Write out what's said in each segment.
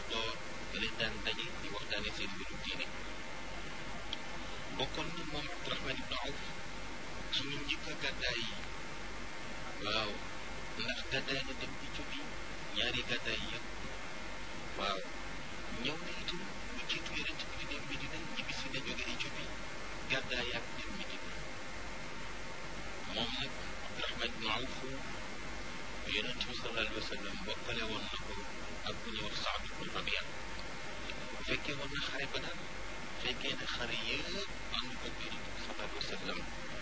door da leen daan daje di waxtaane seen mbirum diine bokkoon na moom Abdurahman ibnu Awf ci ñu njëkk a gàddaay yi waaw ndax gàddaay na dem Éthiopie ñaari gàddaay yëpp waaw ñëw na itam lu jiitu yonent bi di dem Medina ñibbisi na jóge Éthiopie gàddaay ak dem Medina moom nag Abdurahman ibnu Awf yonent bi sallallahu alayhi wa sallam bokkale woon na ko ak bu ñuy wax Saad ibnu Rabia fekkee woon na xare ba daal fekkee ne xare yëpp ànd ko yonent bi sallallahu alayhi wa sallam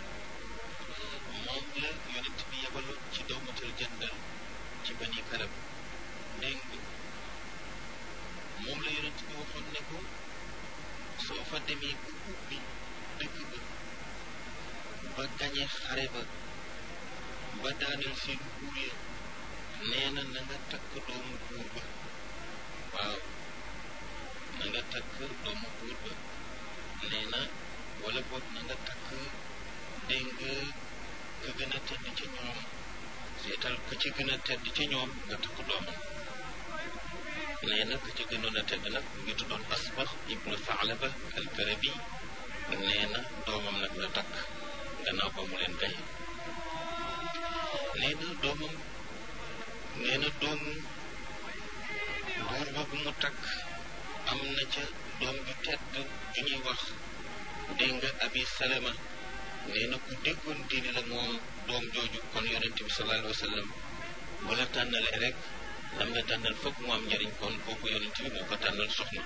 moom la yonent bi yebaloon ci dawmatal jandal ci bani karab dégg nga moom la yonent bi waxoon ne ko soo fa demee bu ubbi dëkk ba ba gañe xare ba ba daaneel seen buur ya nee na na nga takk doomu buur ba waaw na nga takk doomu buur ba nee na wala boog na nga takk dégg nga ka gën a tedd ca ñoom seetal ka ci gën a tedd ca ñoom nga takk doomam nee na ka ci gënoon a tedd nag mu ngi tuddoon asbax ibnu Thalaba al-Karabi nee na doomam nag la takk gannaaw ba mu leen gaye nee na doomam nee na doomu buur boobu mu takk am na ca doom ju tedd ju ñuy wax dégg nga abi salama nee na ku déggoon diine la moom doom jooju kon yonent bi sallallahu alayhi wa sallam bu la tànnalee rek lam la tànnal foog mu am njëriñ kon kooku yonent bi moo ko tànnal soxna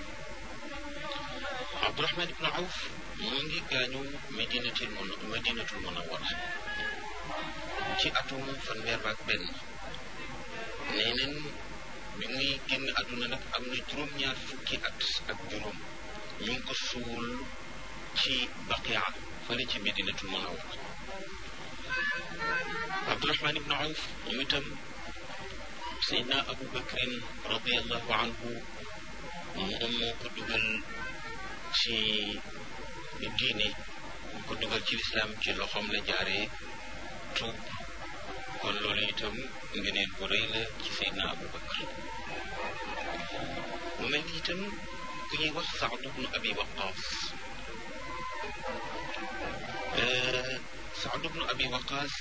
Abdurahman ibnu Awf mu ngi gaañu Madinatul mun Madinatul Munawwara ci atum fanweer ak benn nee neen bi muy génn àdduna nag am na juróom-ñaar fukki at ak juróom ñu ngi ko suul ci Baqia fële ci Madinatul Munawwara Abdurahman ibnu Awf moom itam Seydina Abu Bakrin radiallahu anhu moom moo ko dugal ci diine moo ko dugal ci lislaam ci loxoom la jaaree tuub kon loolu itam ngeneen bu rëy la ci Seydina Abu Bakr mu mel ni itam ku ñuy wax Saad ibnu Abi Waqaas Saad ibnu Abi Waqaas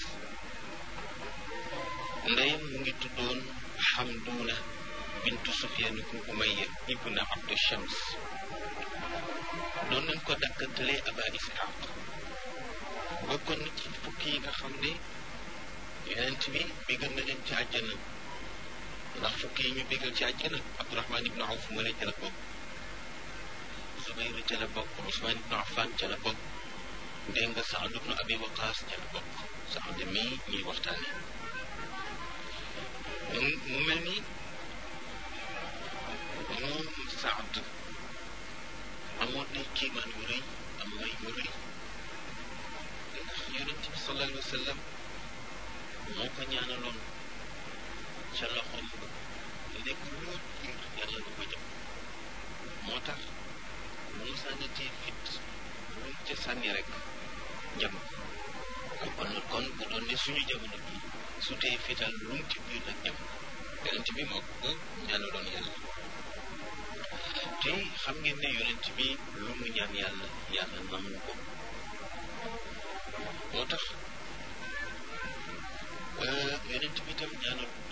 ndeyam mu ngi tuddoon Xamduuna bintu Sufyaan ibnu Umayya ibnu Abdu Shams doon nañ ko dàkkantalee Aba Isxaaq bokkoon na ci fukki yi nga xam ne yonent bi bégal na leen ci àjjana ndax fukki yi ñu bégal ci àjjana Abdurahmaan ibnu Awf ma ne ca la bokk Zubayr ca la bokk Usmaan ibnu Affaan ca la bokk dégg nga Saad ibnu Abi Waqaas ca la bokk Saad mii ñuy waxtaane mu mel ni moom Saad amoon na kiimaan yu rëy am may yu rëy ndax yonent bi sallallahu alayhi wa sallam moo ko ñaanaloon ca loxoom ba nekk loo jur yàlla nga ko jox moo tax mu sànnatee fit lu mu ca sànni rek jëm kon kon bu doon ne suñu jamono bi su tee fital lu mu ci biir nag jëm yonent bi moo ko ñaanaloon yàlla te xam ngeen ne yonent bi lu mu ñaan yàlla yàlla nangu ko moo tax yonent bi tam ñaanal